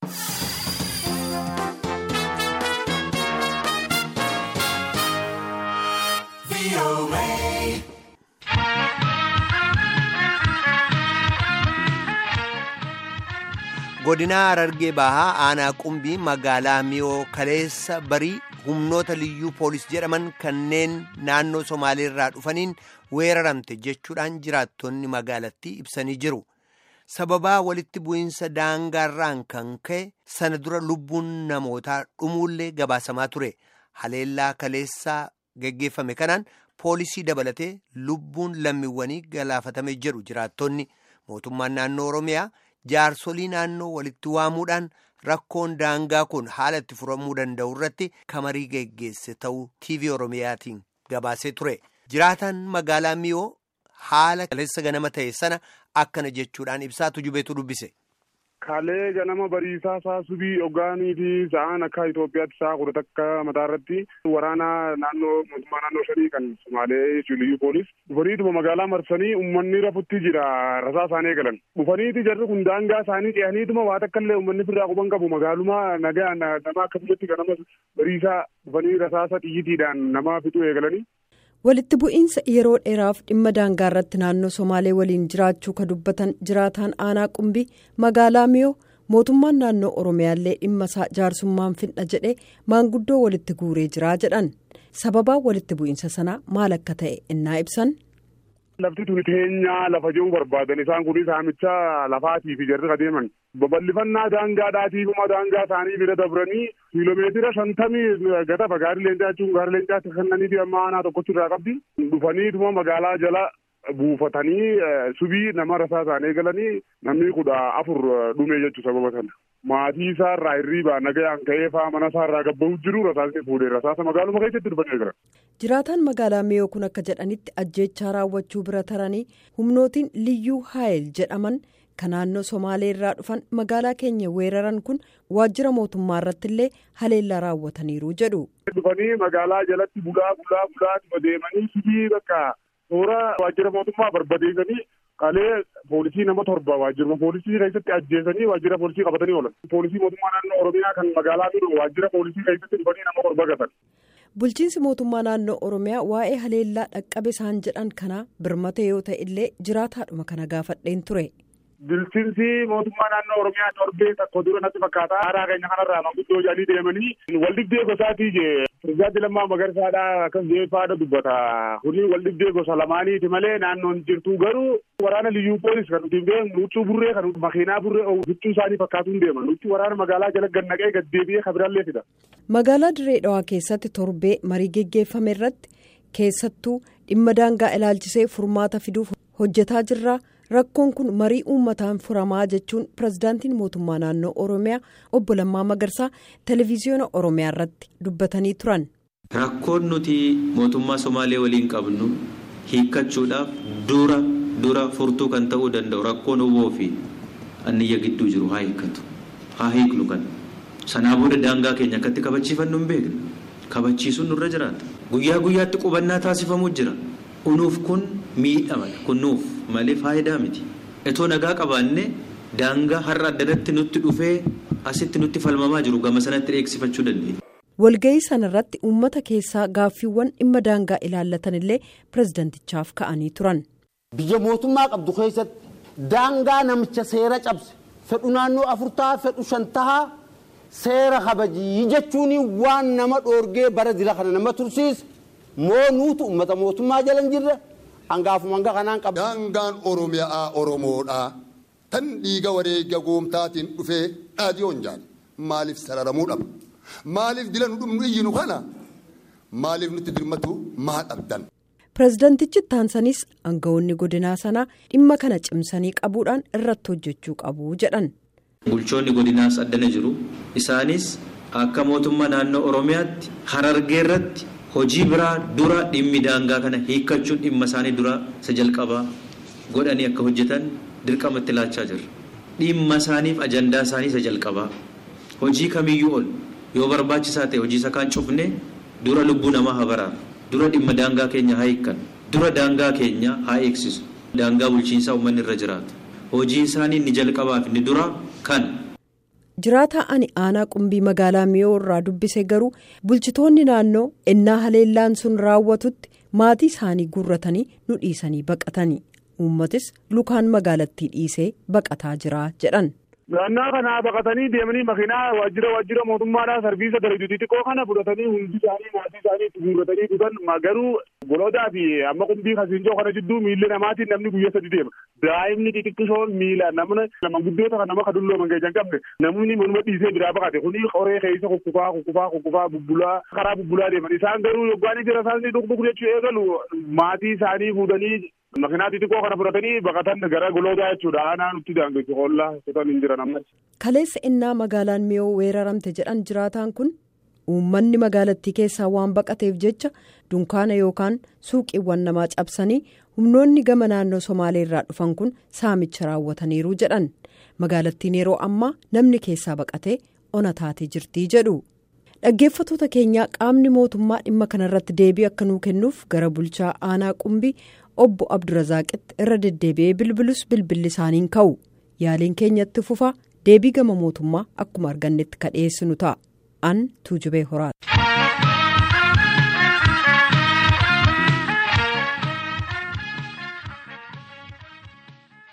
godina harargee bahaa aanaa qumbii magaalaa miyoo kaleessa barii humnoota liyyuu poolis jedhaman kanneen naannoo somaaleerraa dhufaniin weeraramte jechuudhaan jiraattonni magaalattii ibsanii jiru sababaa walitti bu'iinsa daangaarraan kan ka'e sana dura lubbuun namootaa dhumuullee gabaasamaa ture haleellaa kaleessaa geggeeffame kanaan poolisii dabalatee lubbuun lammiiwwanii galaafatame jedhu jiraattonni mootummaan naannoo oromiyaa. jaarsolii naannoo walitti waamuudhaan rakkoon daangaa kun haala itti furamuu danda'u irratti kamarii geggeesse ta'uu tv oromiyaatiin gabaasee ture jiraataan magaalaa miyoo haala kaleessa ganama ta'e sana akkana jechuudhaan ibsaatu jubeetu dubbise. Kalee ganama bariisaa isaa subii ogaanii fi sa'aan akka Itoophiyaatti sa'a kudha takka mataa irratti waraana naannoo mootummaa naannoo shanii kan Somaalee Liyyuu Poolis dhufaniituma magaalaa marsanii uummanni rafutti jira rasaa isaanii eegalan. Dhufaniiti jarri kun daangaa isaanii ce'aniituma waa takka illee uummanni firraa quban qabu magaalumaa nagaa nama akka biyyatti ganama bariisaa dhufanii rasaasa xiyyiitiidhaan nama fixuu eegalanii. walitti bu'iinsa yeroo dheeraaf dhimma daangaa irratti naannoo somaalee waliin jiraachuu ka dubbatan jiraataan aanaa qumbii magaalaa miyoo mootummaan naannoo oromiyaallee dhimma isaa jaarsummaan finna jedhee maanguddoo walitti guuree jiraa jedhan sababaa walitti bu'iinsa sanaa maal akka ta'e innaa ibsan. Lafti tuni teenyaa lafa jiru barbaadan isaan kun saamicha lafaatii fi jarri adeeman babal'ifannaa daangaadhaatiifuma daangaa isaanii bira dabranii kiiloomeetira shantamii gatafa gaarii leencaa jechuun gaarii leencaatti kennanii fi amma aanaa tokkochi irraa qabdi dhufaniituma magaalaa jala buufatanii subii nama rasaa isaanii eegalanii namni kudha afur dhume jechuu sababa sana. Maatii isaa irraa hirriibaa nagayaan ka'ee faa mana isaa irraa gabba'uu jiru rasaasni fuudhee rasaasa magaaluma keessatti dhufanii eegalan. jiraataan magaalaa miyoo kun akka jedhanitti ajjeechaa raawwachuu bira taranii humnootiin liyyuu haayil jedhaman kan naannoo somaalee irraa dhufan magaalaa keenya weeraran kun waajjira mootummaa irratti illee haleellaa raawwataniiru jedhu. dhufanii magaalaa jalatti bulaa bulaa bulaa deemanii sibii bakka toora waajjira mootummaa barbadeessanii qalee poolisii nama torba waajjiruma poolisii keessatti ajjeesanii waajjira poolisii qabatanii oolan. poolisii mootummaa naannoo oromiyaa kan magaalaa miyoo waajjira poolisii keessatti dhufanii nama torba gatan. bulchiinsi mootummaa naannoo oromiyaa waa'ee haleellaa dhaqqabe isaan jedhan kana birmate yoo ta'e illee jiraataadhuma kana gaafadheen ture. Bulchiinsi mootummaa naannoo oromiyaa torbee tokko dura natti fakkaata haaraa keenya kanarraa manguddoo jedhanii deemanii waldhibdee gosaatii jee pirezidaantii Lammaa Magarsaadhaa akkas jeefaadha dubbata kuni waldhibdee gosa lamaaniiti malee naannoon jirtu garuu waraana liyyuu poolis kan nuti beeknu huccuu burree kan makiinaa burree huccuu isaanii fakkaatuun deeman huccuu waraana magaalaa jala gannaqee gaddeebi'ee kabirallee fida. magaalaa dirree dhawaa keessatti torbee marii geggeeffame irratti keessattuu dhimma daangaa ilaalchisee furmaata fiduuf hojjetaa jirra rakkoon kun marii uummataan furamaa jechuun pirezidaantiin mootummaa naannoo oromiyaa obbo Lammaa Magarsaa televiziyoona oromiyaa irratti dubbatanii turan. rakkoon nuti mootummaa somaalee waliin qabnu hiikkachuudhaaf dura dura furtuu kan ta'uu danda'u rakkoon oboo fi anniyya gidduu jiru haa hiikkatu haa hiiknu kan. sanaa booda daangaa keenya akkatti kabachiifannu hin beekne kabachiisuun nurra jiraata guyyaa guyyaatti qubannaa taasifamuu jira unuuf kun miidhamadha kun nuuf malee faayidaa miti etoo nagaa qabaanne daangaa har'a addanatti nutti dhufee asitti nutti falmamaa jiru gama sanatti dheeksifachuu dandeenya. walga'ii sanarratti uummata keessaa gaaffiiwwan dhimma daangaa ilaallatan illee pirezidantichaaf ka'anii turan. biyya mootummaa qabdu keessatti daangaa namicha seera cabse fedhu naannoo afurtaa fedhu shantahaa. seera kabajii jechuun waan nama dhoorgee bara dila kana nama tursiise moo nuutu uummata mootummaa jala hin jirre hangaafuma hanga kanaan qaba. Daangaan Oromiyaa Oromoodhaa tan dhiiga wareega goomtaatiin dhufee dhaadiyoon jaala maaliif sararamuu dhaba maaliif dila nu dhumnu iyyinu kana maaliif nutti dirmatu maa dhabdan. pirezidantichi taansanis aangawoonni godinaa sanaa dhimma kana cimsanii qabuudhaan irratti hojjechuu qabu jedhan. bulchoonni godinaas addana jiru isaanis akka mootummaa naannoo oromiyaatti harargee irratti hojii biraa dura dhimmi daangaa kana hiikkachuun dhimma isaanii dura isa jalqabaa godhanii akka hojjetan dirqama itti laachaa jirra dhimma isaaniif ajandaa isaanii isa jalqabaa hojii kamiyyuu ol yoo barbaachisaa ta'e hojii isa kaan cufne dura lubbuu namaa haa baraar dura dhimma daangaa keenya haa hiikkan dura daangaa keenya haa eegsisu daangaa bulchiinsaa uummanni irra jiraatu hojii isaanii inni jalqabaaf inni dura kan. jiraataa ani aanaa qumbii magaalaa miyoo irraa dubbise garuu bulchitoonni naannoo ennaa haleellaan sun raawwatutti maatii isaanii guurratanii nu dhiisanii baqatanii uummatis lukaan magaalattii dhiisee baqataa jira jedhan. Naannaa kanaa baqatanii deemanii makiinaa waajjira waajjira mootummaadhaa sarbiisa darajuu xiqqoo kana fudhatanii hundi isaanii maatii isaanii itti guurratanii dhugan garuu goloodaa fi amma qumbii kasiinjoo kana jidduu miilli namaatiin namni guyyaa sadi deema. Daa'imni xixiqqishoon miila namni manguddoota kan nama kadulloo mangeejan qabne namni manuma dhiisee biraa baqate kuni qoree keessa kukkufaa kukkufaa kukkufaa bubbulaa karaa bubbulaa deeman isaan garuu yoggaanii jira isaanii dhugdhug jechuu eegalu maatii isaanii fuudhanii makiinaa xixiqqoo kana fudhatanii baqatan gara goloodaa jechuudha aanaa nutti daangeessu hollaa kutan hin jiran ammas. Kaleessa innaa magaalaan miyoo weeraramte jedhan jiraataan kun uummanni magaalattii keessaa waan baqateef jecha dunkaana yookaan suuqiiwwan namaa cabsanii humnoonni gama naannoo somaalee irraa dhufan kun saamicha raawwataniiru jedhan magaalattiin yeroo ammaa namni keessaa baqatee ona taatee jirtii jedhu. dhaggeeffatoota keenyaa qaamni mootummaa dhimma kanarratti deebii akka nuu kennuuf gara bulchaa aanaa qumbii obbo abdurazaaqitti irra deddeebi'ee bilbilus bilbilli isaaniin ka'u yaaliin keenyatti fufaa deebii gama mootummaa akkuma argannetti ka dhiyeessinu ta'a an tuujubee horaati.